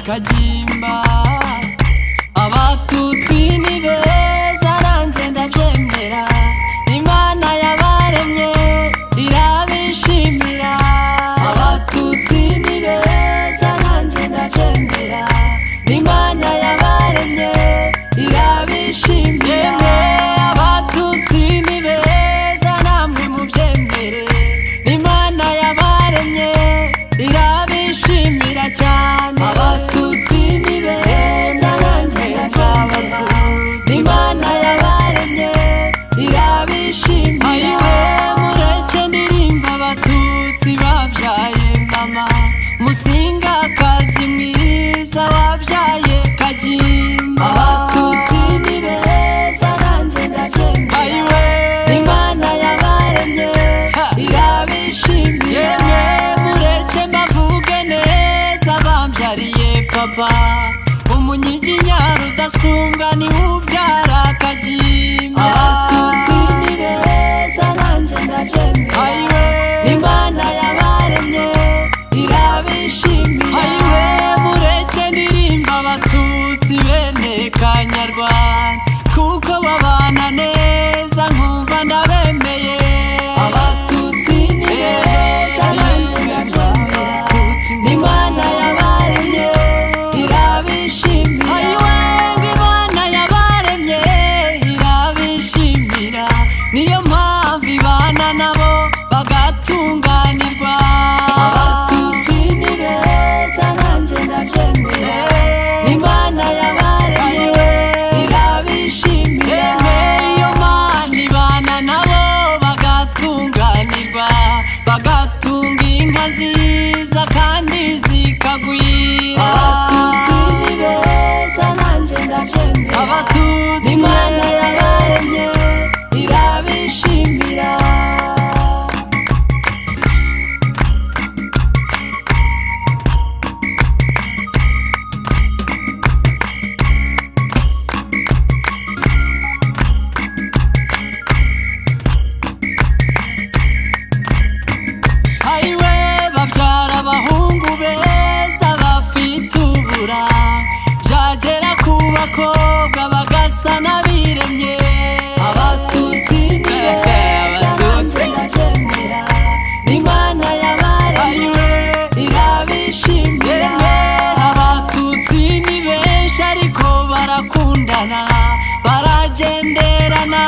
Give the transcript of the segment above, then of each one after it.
kagimba abatutsi ni beza nanjye ndabyemera imana yabaremye irabishimira abatutsi ni beza nanjye ndabyemera imana yabaremye irabishimira abatutsi ni beza namwe mubyemere imana yabaremye irabishimira cyane abatutsi ni beza nanjye ndabyemera imana yabaremye irabishimira ayiwe mureke ndirimba abatutsi babyaye mama musingakazi mwiza wabyaye kagimba abatutsi ni beza nanjye ndabyemera ayiwe imana yabaremye irabishimiye mureke mbavuge neza bambyariye papa umunyiginya rudasumbwa ni ubyara kagimba abatutsi ni beza nanjye ndabyemera ayiwe imana yabaremye irabishimira ayiwe mureke ndirimba abatutsi bene kanyarwanda kuko babana neza nkumva ndabemeye abatutsi ni beza nanjye ndabyemera imana yabaremye irabishimira ayiwe ngo imana yabaremye irabishimira niyo mpamvu ibana nabo bagatunganirwa abatutsi ni beza nanjye ndabyemera imana yabaremye irabishimira iyo mana ibana nabo bagatunganirwa bagatunga inka ziza kandi zikagwira abatutsi ni beza nanjye ndabyemera abatutsi imana yabaremye irabishimira ayiwe babyara abahungu beza bafite ubura byagera ku bakobwa bagasa n'abiremye abatutsi ni beza nanjye ndabyemera imana yabaremye irabishimira abatutsi ni benshi ariko barakundana baragenderana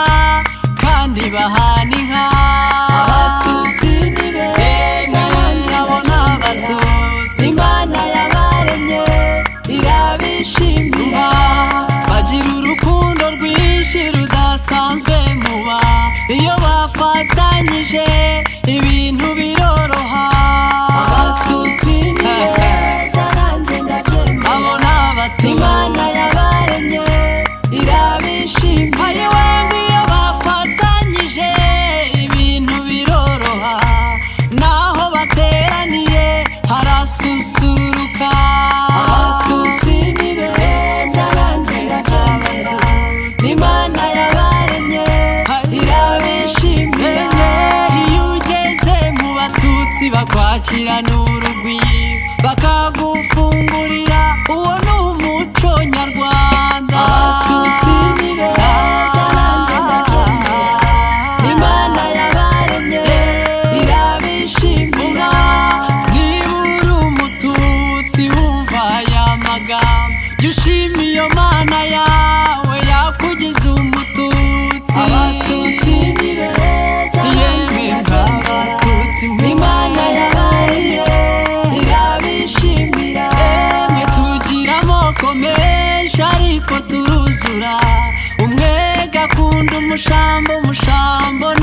kandi bahana inka abatutsi ni beza nanjye abona abatutsi imana yabaremye irabishimira bagira urukundo rwinshi rudasanzwe muba iyo bafatanyije ibintu biroroha abatutsi ni beza nanjye ndabyemera abona abatutsi imana yabaremye irabishimira ayiwe ngo iyo bafatanyije ibintu biroroha naho bateraniye harasusuruka abatutsi ni beza nanjye ndabyemera imana yabaremye irabishimira iyo ugeze mu batutsi bakwakirana urugwiro bakagufungurira uwo ni umuco nyarwanda abatutsi ni beza nanjye ndabyemera imana yabaremye irabishimira niba uri umututsi wumva aya magambo jya ushima iyo mana yawe yakugize umututsi abatutsi ni beza yewe nk'abatutsi imana yabaremye irabishimira emwe tugira amoko menshi ariko turuzura umwe gakunda umushamba umushamba